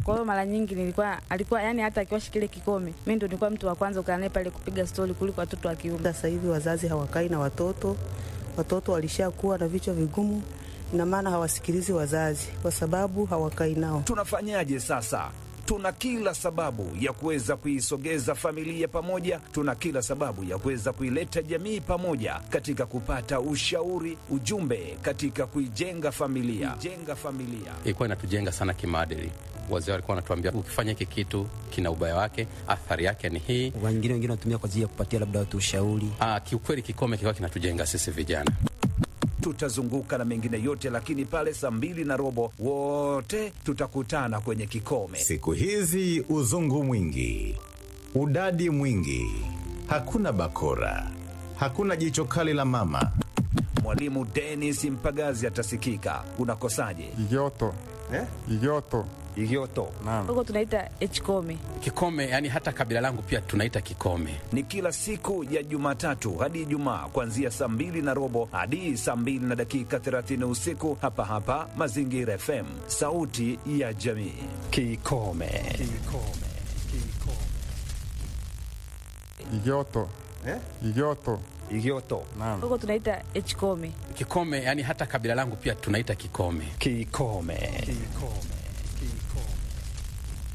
Kwa hiyo mara nyingi nilikuwa alikuwa yani, hata akiwashi kile kikome, mimi ndo nilikuwa mtu wa kwanza kukaa naye pale kupiga stori kuliko watoto wa kiume. Sasa hivi wazazi hawakai na watoto, watoto walishakuwa na vichwa vigumu, ina maana hawasikilizi wazazi kwa sababu hawakai nao. Tunafanyaje sasa? Tuna kila sababu ya kuweza kuisogeza familia pamoja, tuna kila sababu ya kuweza kuileta jamii pamoja katika kupata ushauri, ujumbe katika kuijenga familia, kuijenga familia. ilikuwa inatujenga sana kimaadili. Wazee walikuwa wanatuambia ukifanya hiki kitu kina ubaya wake, athari yake ni hii. wengine wengine wanatumia kwa ajili ya kupatia labda watu ushauri. Ah, kiukweli kikome kilikuwa kinatujenga sisi vijana. Tutazunguka na mengine yote, lakini pale saa mbili na robo wote tutakutana kwenye kikome. Siku hizi uzungu mwingi, udadi mwingi, hakuna bakora, hakuna jicho kali la mama. Mwalimu Dennis Mpagazi atasikika. Unakosaje? Igoto. Eh? Igoto. Igoto Naam. Huko tunaita hkome. Kikome yani hata kabila langu pia tunaita kikome. ni kila siku ya Jumatatu hadi Ijumaa kuanzia saa mbili na robo hadi saa mbili na dakika 30 usiku hapa hapa Mazingira FM, sauti ya jamii. Kikome. Igoto. Igoto. Igoto. Naam. Huko tunaita hkome. Kikome yani hata kabila langu pia tunaita kikome. Kikome. Kikome.